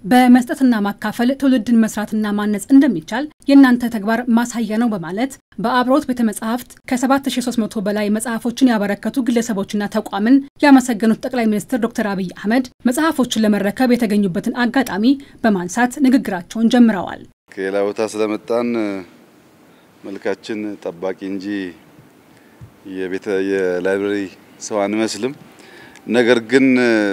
በመስጠትና ማካፈል ትውልድን መስራትና ማነጽ እንደሚቻል የእናንተ ተግባር ማሳያ ነው በማለት በአብርሆት ቤተ መጻሕፍት ከ7300 በላይ መጽሐፎችን ያበረከቱ ግለሰቦችና ተቋምን ያመሰገኑት ጠቅላይ ሚኒስትር ዶክተር አብይ አህመድ መጽሐፎችን ለመረከብ የተገኙበትን አጋጣሚ በማንሳት ንግግራቸውን ጀምረዋል። ከሌላ ቦታ ስለመጣን መልካችን ጠባቂ እንጂ የቤተ የላይብረሪ ሰው አንመስልም። ነገር ግን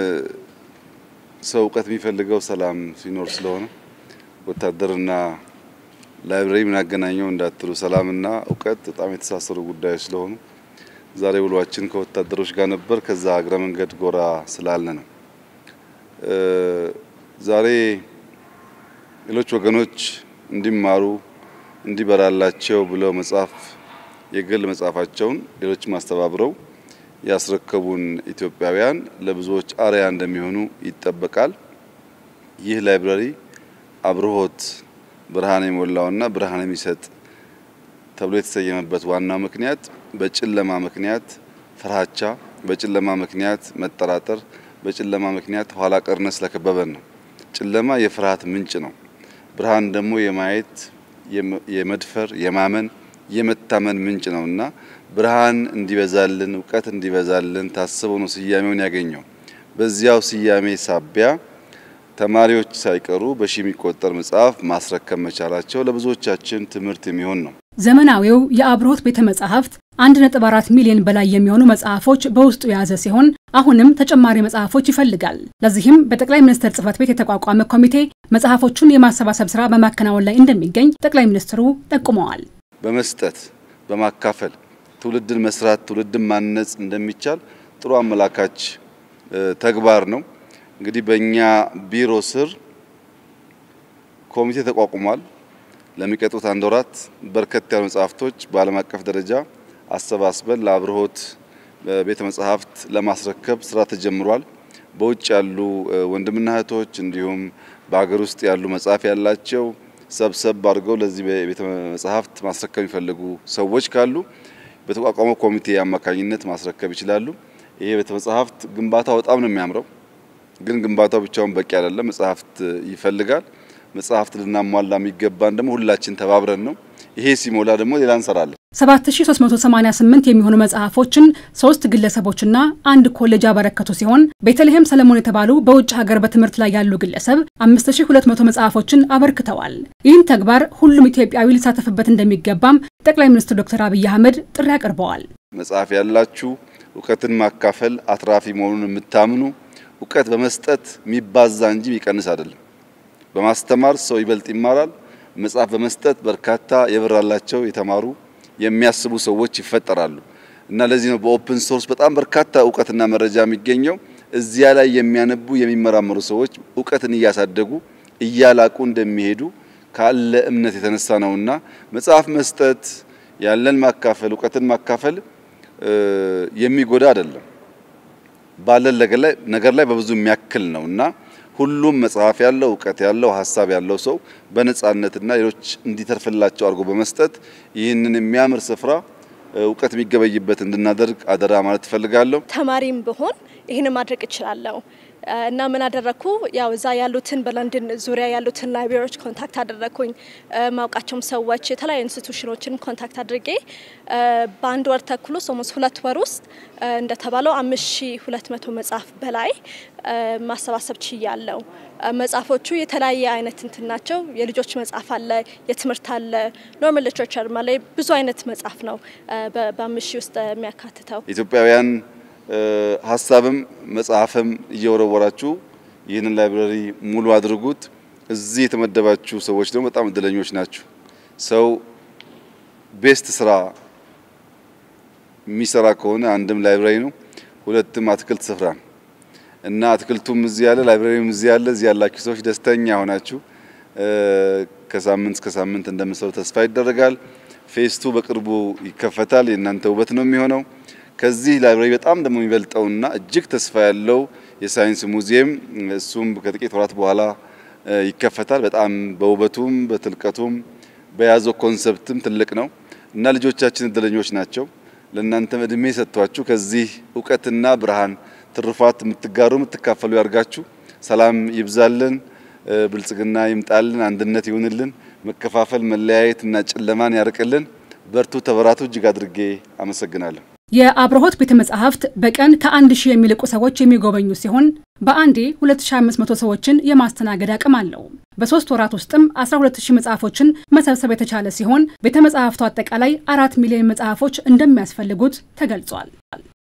ሰው እውቀት የሚፈልገው ሰላም ሲኖር ስለሆነ ወታደርና ላይብረሪ ምን አገናኘው እንዳትሉ፣ ሰላምና እውቀት በጣም የተሳሰሩ ጉዳዮች ስለሆኑ ዛሬ ውሏችን ከወታደሮች ጋር ነበር። ከዛ እግረ መንገድ ጎራ ስላልን ነው። ዛሬ ሌሎች ወገኖች እንዲማሩ እንዲበራላቸው ብለው መጽሐፍ የግል መጽሐፋቸውን ሌሎች ማስተባብረው ያስረከቡን ኢትዮጵያውያን ለብዙዎች አርያ እንደሚሆኑ ይጠበቃል። ይህ ላይብረሪ አብርሆት ብርሃን የሞላውና ብርሃን የሚሰጥ ተብሎ የተሰየመበት ዋናው ምክንያት በጨለማ ምክንያት ፍርሃቻ፣ በጨለማ ምክንያት መጠራጠር፣ በጨለማ ምክንያት ኋላ ቀርነት ስለከበበን ነው። ጨለማ የፍርሃት ምንጭ ነው። ብርሃን ደግሞ የማየት የመድፈር የማመን የመታመን ምንጭ ነውና ብርሃን እንዲበዛልን እውቀት እንዲበዛልን ታስቦ ነው ስያሜውን ያገኘው። በዚያው ስያሜ ሳቢያ ተማሪዎች ሳይቀሩ በሺ የሚቆጠር መጽሐፍ ማስረከብ መቻላቸው ለብዙዎቻችን ትምህርት የሚሆን ነው። ዘመናዊው የአብርሆት ቤተ መጻሕፍት 1.4 ሚሊዮን በላይ የሚሆኑ መጽሐፎች በውስጡ የያዘ ሲሆን አሁንም ተጨማሪ መጽሐፎች ይፈልጋል። ለዚህም በጠቅላይ ሚኒስትር ጽሕፈት ቤት የተቋቋመ ኮሚቴ መጽሐፎቹን የማሰባሰብ ስራ በማከናወን ላይ እንደሚገኝ ጠቅላይ ሚኒስትሩ ጠቁመዋል። በመስጠት በማካፈል ትውልድን መስራት ትውልድን ማነጽ እንደሚቻል ጥሩ አመላካች ተግባር ነው። እንግዲህ በእኛ ቢሮ ስር ኮሚቴ ተቋቁሟል። ለሚቀጥሉት አንድ ወራት በርከት ያሉ መጽሐፍቶች በዓለም አቀፍ ደረጃ አሰባስበን ለአብርሆት ቤተ መጻሕፍት ለማስረከብ ስራ ተጀምሯል። በውጭ ያሉ ወንድምና እህቶች እንዲሁም በሀገር ውስጥ ያሉ መጽሐፍ ያላቸው ሰብሰብ አድርገው ለዚህ ቤተ መጻሕፍት ማስረከብ የሚፈልጉ ሰዎች ካሉ በተቋቋመው ኮሚቴ አማካኝነት ማስረከብ ይችላሉ። ይሄ ቤተ መጻሕፍት ግንባታው በጣም ነው የሚያምረው፣ ግን ግንባታው ብቻውን በቂ አይደለም። መጽሐፍት ይፈልጋል። መጽሐፍት ልናሟላ የሚገባን ደግሞ ሁላችን ተባብረን ነው። ይሄ ሲሞላ ደግሞ ሌላ እንሰራለን። 7388 የሚሆኑ መጽሐፎችን ሶስት ግለሰቦችና አንድ ኮሌጅ ያበረከቱ ሲሆን ቤተልሔም ሰለሞን የተባሉ በውጭ ሀገር በትምህርት ላይ ያሉ ግለሰብ 5200 መጽሐፎችን አበርክተዋል። ይህን ተግባር ሁሉም ኢትዮጵያዊ ሊሳተፍበት እንደሚገባም ጠቅላይ ሚኒስትር ዶክተር አብይ አህመድ ጥሪ አቅርበዋል። መጽሐፍ ያላችሁ እውቀትን ማካፈል አትራፊ መሆኑን የምታምኑ እውቀት በመስጠት የሚባዛ እንጂ የሚቀንስ አይደለም። በማስተማር ሰው ይበልጥ ይማራል። መጽሐፍ በመስጠት በርካታ የበራላቸው የተማሩ የሚያስቡ ሰዎች ይፈጠራሉ እና ለዚህ ነው በኦፕን ሶርስ በጣም በርካታ እውቀትና መረጃ የሚገኘው። እዚያ ላይ የሚያነቡ የሚመራመሩ ሰዎች እውቀትን እያሳደጉ እያላቁ እንደሚሄዱ ካለ እምነት የተነሳ ነውና መጽሐፍ መስጠት ያለን ማካፈል እውቀትን ማካፈል የሚጎዳ አይደለም። ባለን ነገር ላይ በብዙ የሚያክል ነው እና ሁሉም መጽሐፍ ያለው እውቀት ያለው ሀሳብ ያለው ሰው በነጻነትና ሌሎች እንዲተርፍላቸው አድርጎ በመስጠት ይህንን የሚያምር ስፍራ እውቀት የሚገበይበት እንድናደርግ አደራ ማለት እፈልጋለሁ። ተማሪም ብሆን ይህንን ማድረግ እችላለሁ እና ምን አደረግኩ? ያው እዛ ያሉትን በለንደን ዙሪያ ያሉትን ላይብራሪዎች ኮንታክት አደረግኩኝ። ማውቃቸውም ሰዎች የተለያዩ ኢንስቲቱሽኖችን ኮንታክት አድርጌ በአንድ ወር ተኩል ውስጥ ኦልሞስት ሁለት ወር ውስጥ እንደተባለው አምስት ሺ ሁለት መቶ መጽሐፍ በላይ ማሰባሰብ ችያለሁ። መጽሐፎቹ የተለያየ አይነት እንትን ናቸው። የልጆች መጽሐፍ አለ፣ የትምህርት አለ፣ ኖርማል ሊትሬቸር ማለት ብዙ አይነት መጽሐፍ ነው በአምስት ሺ ውስጥ የሚያካትተው ኢትዮጵያውያን ሀሳብም መጽሐፍም እየወረወራችሁ ይህንን ላይብረሪ ሙሉ አድርጉት። እዚህ የተመደባችሁ ሰዎች ደግሞ በጣም እድለኞች ናችሁ። ሰው ቤስት ስራ የሚሰራ ከሆነ አንድም ላይብረሪ ነው፣ ሁለትም አትክልት ስፍራ ነው እና አትክልቱም እዚህ ያለ ላይብረሪም እዚህ ያለ እዚህ ያላችሁ ሰዎች ደስተኛ ሆናችሁ ከሳምንት እስከ ሳምንት እንደምሰሩ ተስፋ ይደረጋል። ፌስቱ በቅርቡ ይከፈታል። የእናንተ ውበት ነው የሚሆነው። ከዚህ ላይብረሪ በጣም ደግሞ የሚበልጠውና እጅግ ተስፋ ያለው የሳይንስ ሙዚየም እሱም ከጥቂት ወራት በኋላ ይከፈታል። በጣም በውበቱም በጥልቀቱም በያዘው ኮንሰፕትም ትልቅ ነው እና ልጆቻችን እድለኞች ናቸው። ለእናንተም እድሜ ሰጥቷችሁ ከዚህ እውቀትና ብርሃን ትሩፋት የምትጋሩ የምትካፈሉ ያርጋችሁ። ሰላም ይብዛልን። ብልጽግና ይምጣልን፣ አንድነት ይሁንልን፣ መከፋፈል፣ መለያየት እና ጨለማን ያርቅልን። በርቱ፣ ተበራቱ። እጅግ አድርጌ አመሰግናለሁ። የአብርሆት ቤተ መጻሕፍት በቀን ከአንድ ሺህ የሚልቁ ሰዎች የሚጎበኙ ሲሆን በአንዴ 2500 ሰዎችን የማስተናገድ አቅም አለው። በሶስት ወራት ውስጥም 12000 መጽሐፎችን መሰብሰብ የተቻለ ሲሆን ቤተ መጻሕፍቱ አጠቃላይ አራት ሚሊዮን መጽሐፎች እንደሚያስፈልጉት ተገልጿል።